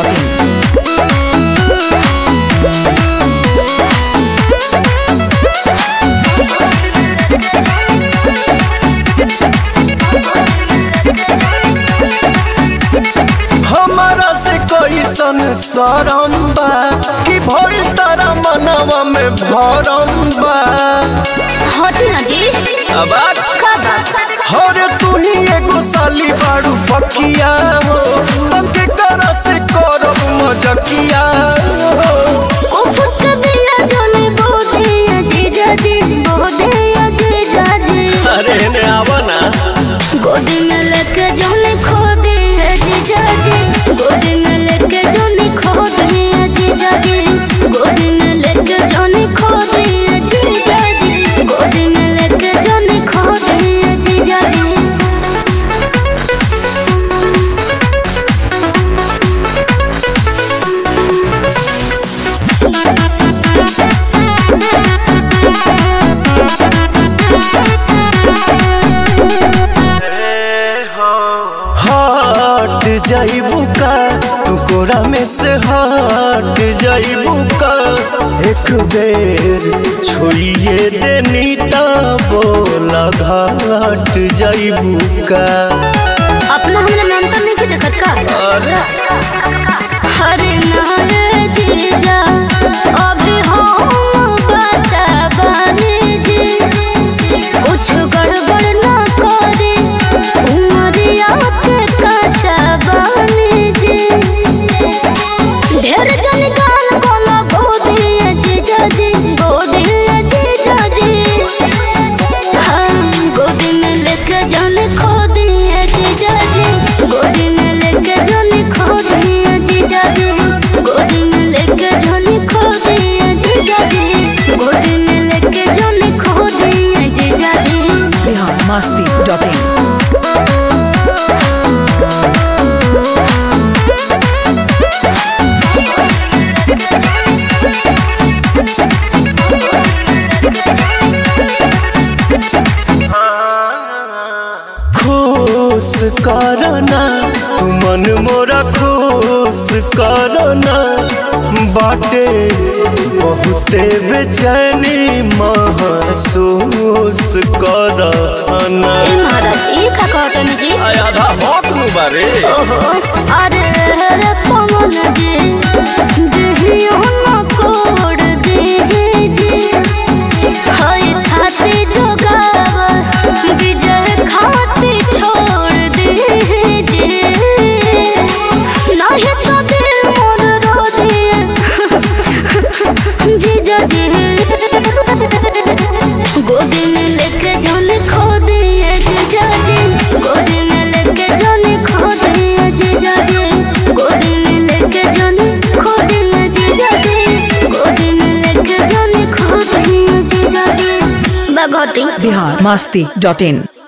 biharmasti.in हमारा से कैसन सरम बा कि भइल तारा मनवा में भरम बा हटी ना जी अब का बात हरे तू ही एगो साली बाड़ू पकिया हो तब करा से करब मजकिया हो उफक दिया जाने बोधे अजीजा जी बोधे अजीजा जी अरे ने आवा ना गोदी में लेके जाने खो दे अजीजा जी गोदी में लेके जाने खो दे अजीजा जी गोदी में लेके जाने खो दे अजीजा जी गोदी में लेके जाने खो दे अजीजा जी हट जाइबू का तू कोरा में से हट जाइबू का एक बेर छुइए देनी ता बोला घाट जाइबू का अपना हमरा में अंतर नहीं देखत का अरे हरे नारे जीजा अभी हम बचा बने जी कुछ गड़बड़ ना करे उमरिया के कचा बने जी ढेर जन गाल बोला गोदी जीजा जी गोदी जीजा जी हम गोदी में लेके जाने खो दिए जीजा जी गोदी में लेके जाने खो दिए जीजा जी गोदी में लेके जाने खो दिए जीजा जी गोदी में लेके जाने खो दिए जीजा जी biharmasti.in खुश करना तू मन मोरा खुश करना बाटे बहुते बेचैनी महसूस करना ए महाराज ई का कहतनी जी आधा हक नु बारे ओहो अरे रे पवन जी देहियो न कोड देहि जी हाय खाते जोगाव विजय खाते छोड़ देहि जी नाही तो दिल मोर रो दिए जीजा जी गोदी में लेके जाने खो दिए जीजा जी गोदी में लेके जाने खो दिए जीजा जी गोदी में लेके जाने खो दिए जीजा जी गोदी में लेके जाने खो दिए जीजा जी बगोटी biharmasti.in